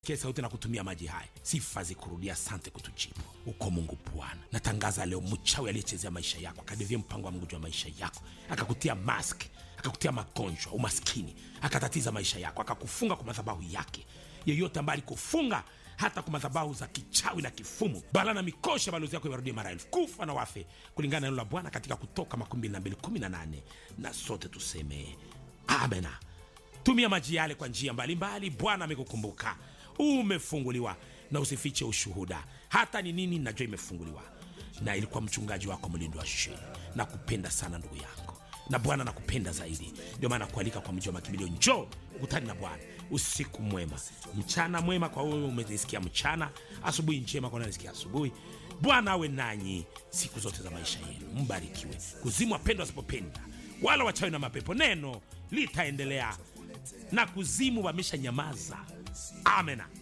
Sikia sauti na kutumia maji haya, sifa zikurudia. Asante kutujibu, uko Mungu Bwana. Natangaza leo mchawi aliyechezea maisha yako akadevia mpango wa Mungu juu ya maisha yako akakutia mask akakutia magonjwa, umaskini, akatatiza maisha yako, akakufunga kwa madhabahu yake. Yeyote ambaye alikufunga hata kwa madhabahu za kichawi na kifumu, bala na mikosha, balozi yako iwarudie mara elfu, kufa na wafe, kulingana na neno la Bwana katika Kutoka makumi mbili na mbili kumi na nane na sote tuseme amena. Tumia maji yale kwa njia mbalimbali. Bwana amekukumbuka, umefunguliwa, na usifiche ushuhuda. Hata ni nini, najua imefunguliwa, na ilikuwa mchungaji wako mlindo wa sheni. Nakupenda sana ndugu yangu, na Bwana nakupenda zaidi. Ndio maana kualika kwa mji wa makimbilio, njoo ukutani na Bwana. Usiku mwema, mchana mwema kwa wewe umenisikia mchana, asubuhi njema kwa nanisikia asubuhi. Bwana awe nanyi siku zote za maisha yenu, mbarikiwe. Kuzimu wapendwa wasipopenda wala wachawi na mapepo, neno litaendelea na kuzimu wamesha nyamaza. Amena.